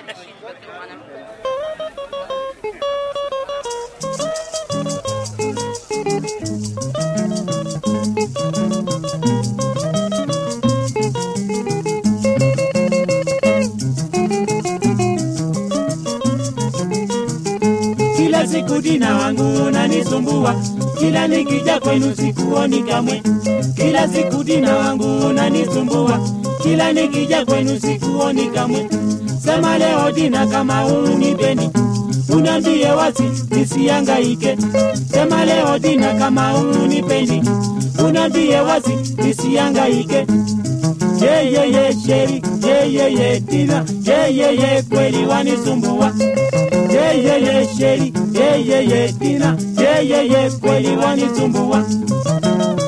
Kila siku dina wangu unanisumbua, kila nikija kwenu sikuoni kamwe. Kila siku dina wangu unanisumbua, kila nikija kwenu sikuoni kamwe. Sema leo dina kama unipendi, uniambie wazi nisihangaike. Sema leo dina kama unipendi, uniambie wazi nisihangaike. Ye ye ye sheri, ye ye ye dina, ye ye ye kweli wanisumbua. Ye ye ye sheri, ye ye ye dina, ye ye ye kweli wanisumbua.